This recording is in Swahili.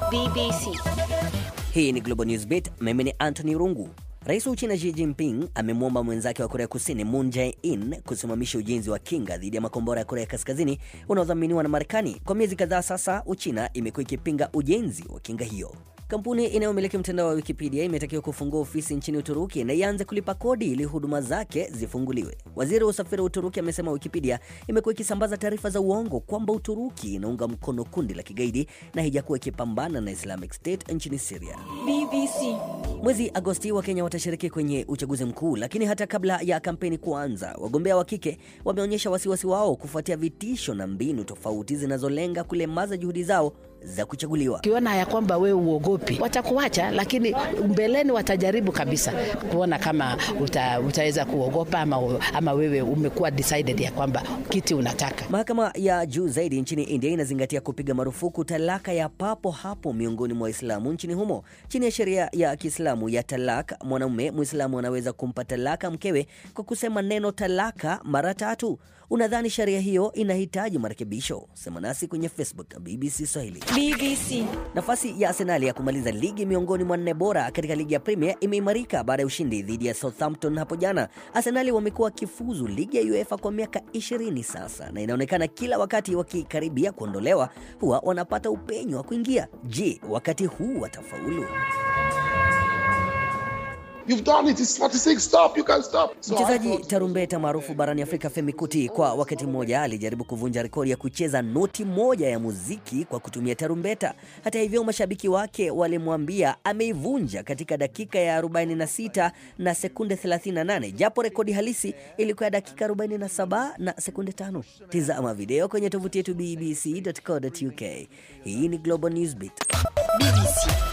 BBC. Hii ni Global News Beat. Mimi ni Anthony Rungu. Rais wa Uchina Xi Jinping amemwomba mwenzake wa Korea Kusini Moon Jae-in kusimamisha ujenzi wa kinga dhidi ya makombora ya Korea Kaskazini unaodhaminiwa na Marekani. Kwa miezi kadhaa sasa, Uchina imekuwa ikipinga ujenzi wa kinga hiyo. Kampuni inayomiliki mtandao wa Wikipedia imetakiwa kufungua ofisi nchini Uturuki na ianze kulipa kodi ili huduma zake zifunguliwe. Waziri wa usafiri wa Uturuki amesema Wikipedia imekuwa ikisambaza taarifa za uongo kwamba Uturuki inaunga mkono kundi la kigaidi na haijakuwa ikipambana na Islamic State nchini Syria. BBC. Mwezi Agosti wa Kenya watashiriki kwenye uchaguzi mkuu, lakini hata kabla ya kampeni kuanza, wagombea wa kike wameonyesha wasiwasi wao kufuatia vitisho na mbinu tofauti zinazolenga kulemaza juhudi zao za kuchaguliwa. Ukiona ya kwamba wewe uogopi, watakuacha, lakini mbeleni watajaribu kabisa kuona kama uta, utaweza kuogopa ama, ama wewe umekuwa decided ya kwamba kiti unataka. Mahakama ya juu zaidi nchini India inazingatia kupiga marufuku talaka ya papo hapo miongoni mwa Waislamu nchini humo. Chini ya sheria ya Kiislamu ya talak, mwanamume Mwislamu anaweza kumpa talaka mkewe kwa kusema neno talaka mara tatu. Unadhani sheria hiyo inahitaji marekebisho? Sema nasi kwenye Facebook BBC Swahili. BBC. Nafasi ya Arsenali ya kumaliza ligi miongoni mwa nne bora katika ligi ya Premier imeimarika baada ya ushindi dhidi ya Southampton hapo jana. Arsenali wamekuwa wakifuzu ligi ya UEFA kwa miaka 20 sasa, na inaonekana kila wakati wakikaribia kuondolewa huwa wanapata upenyo wa kuingia. Je, wakati huu watafaulu? You've done it. It's 46. Stop. You can't stop. So I Mchezaji thought- tarumbeta maarufu barani Afrika Femi Kuti kwa wakati mmoja alijaribu kuvunja rekodi ya kucheza noti moja ya muziki kwa kutumia tarumbeta. Hata hivyo, mashabiki wake walimwambia ameivunja katika dakika ya 46 na sekunde 38, japo rekodi halisi ilikuwa ya dakika 47 na sekunde tano. Tizama video kwenye tovuti yetu bbc.co.uk. Hii ni Global Newsbeat. BBC.